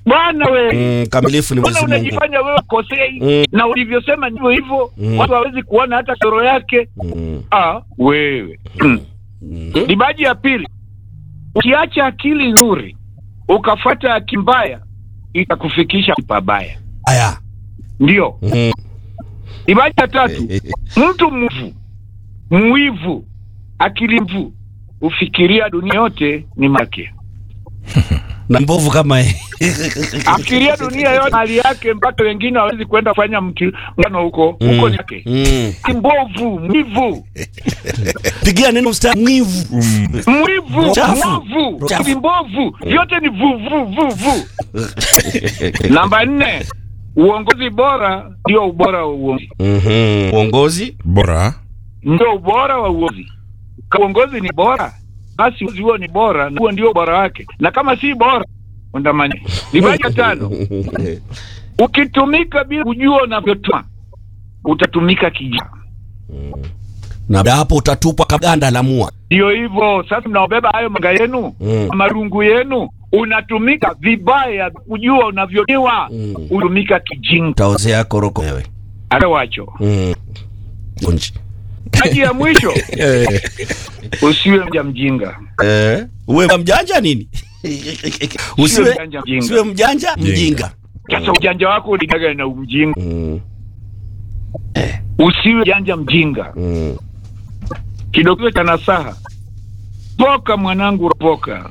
bwana we Mm, kamilifu ni Mbona Mwenyezi Mungu. unajifanya wewe kosei Mm. na ulivyosema ndivyo hivyo Mm. watu hawezi kuona hata soro yake Mm, ah, wewe mm. mm. dibaji ya pili ukiacha akili nzuri ukafuata akili mbaya itakufikisha pabaya Aya. ndio Mm. dibaji ya tatu mtu mvu mwivu akili mvu ufikiria dunia yote ni make na mbovu kama yeye. afikiria dunia yote mali yake mpaka wengine hawezi kwenda kufanya mkutano huko huko ni yake Mm. Ni mbovu mwivu Pigia neno mstari mwivu. mwivu Chafu. mwovu Chafu. ni mbovu vyote ni vu vu vu vu namba nne uongozi bora ndio ubora wa uongozi Mhm. Uongozi bora ndio ubora wa uongozi kama uongozi ni bora basi uongozi huo ni bora na huo ndio ubora wake na kama si bora undamani libaji ya tano ukitumika bila kujua unavyotuma utatumika kijaa na baada ya hapo utatupwa kaganda la mua. ndio hivyo sasa mnaobeba hayo manga yenu Mm. marungu yenu unatumika vibaya kujua unavyotiwa Mm. utumika kijinga Utaozea koroko wewe. hata wacho Mm. Unji. haji ya mwisho usiwe mja mjinga Eh, uwe mjanja nini? Usiwe mjanja mjinga. usiwe mjanja mjinga. sasa ujanja wako uligaga na umjinga Mm. usiwe janja mjinga Mm. kidogo cha nasaha poka mwanangu ropoka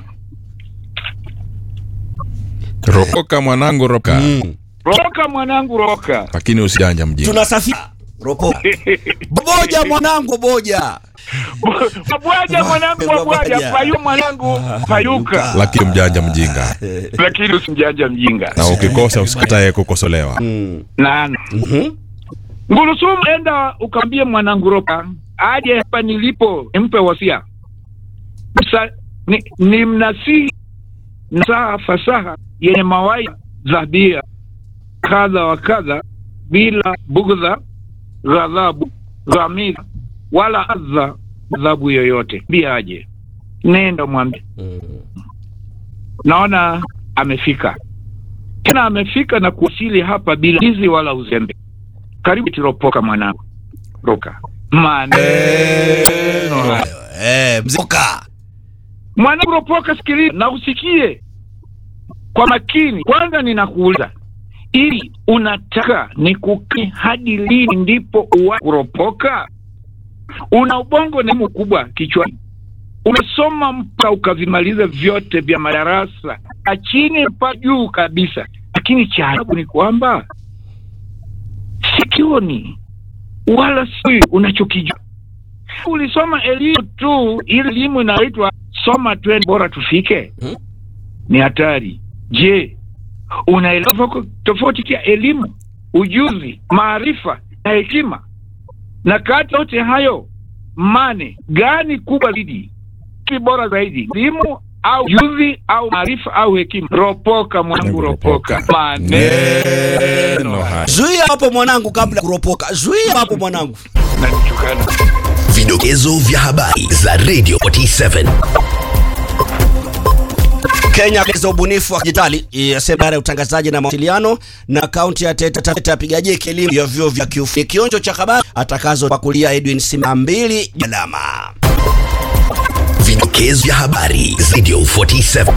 ropoka mwanangu roka Mm. roka mwanangu roka lakini usijanja mjinga Tunasafiri ropoka. Boja mwanangu boja. mabwaja mwanangu mabwaja Mabwaja. payu mwanangu payuka lakini mjanja mjinga lakini usimjanja mjinga na ukikosa usikatae kukosolewa Mm. nana Mhm. ngurusumu enda ukaambie mwanangu roka aje hapa nilipo nimpe wasia Msa, ni, ni mnasihi nasaha fasaha yenye mawaidha dhabia kadha wa kadha bila bugdha ghadhabu ghamira wala adha adhabu yoyote mbia aje nenda mwambie Mm. naona amefika tena amefika na kuwasili hapa bila hizi wala uzembe karibu tiropoka mwanangu roka maneno haya. Eh, mzika. mwanangu ropoka sikiliza na usikie kwa makini kwanza ninakuuliza ili unataka nikuki hadi lini ndipo uwa kuropoka una ubongo na elimu kubwa kichwani umesoma mpaka ukavimaliza vyote vya madarasa na chini mpaka juu kabisa lakini cha ajabu ni kwamba sikioni wala sijui unachokijua ulisoma elimu tu ili elimu inaitwa soma twende bora tufike Hmm? ni hatari je unaelewa tofauti- tofauti ya elimu ujuzi maarifa na hekima na kati yote hayo mane gani kubwa zaidi ki bora zaidi elimu au ujuzi au maarifa au hekima ropoka mwanangu ropoka maneno haya Zuia hapo mwanangu kabla ya kuropoka. Zuia hapo mwanangu. nanichukana Vidokezo vya habari za Radio 47. Kenya za ubunifu wa dijitali yasema idara ya utangazaji na mawasiliano na kaunti ya Taita Taveta apiga jeki elimu ya vyuo vya kiufundi. Kionjo cha habari atakazopakulia Edwin Sima mbili jalama. Vidokezo vya habari za Radio 47.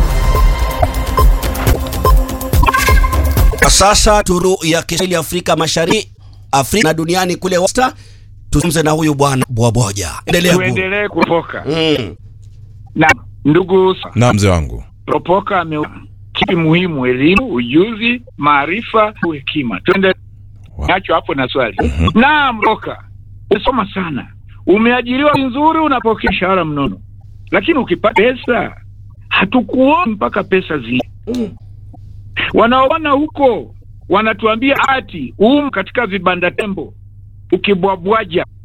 Kwa sasa turu ya Kiswahili Afrika Mashariki, Afrika na duniani kule wasta, tuzungumze na huyu bwana Bwaboja. Endelea ku. tuendelee kuropoka Mm. na ndugu na mzee wangu ropoka ame kipi muhimu elimu ujuzi maarifa au hekima twende Wow. nacho hapo na swali naam roka umesoma sana umeajiriwa nzuri unapokea mshahara mnono lakini ukipata pesa hatukuoni mpaka pesa zi wanaoona huko wanatuambia ati um katika vibanda tembo ukibwabwaja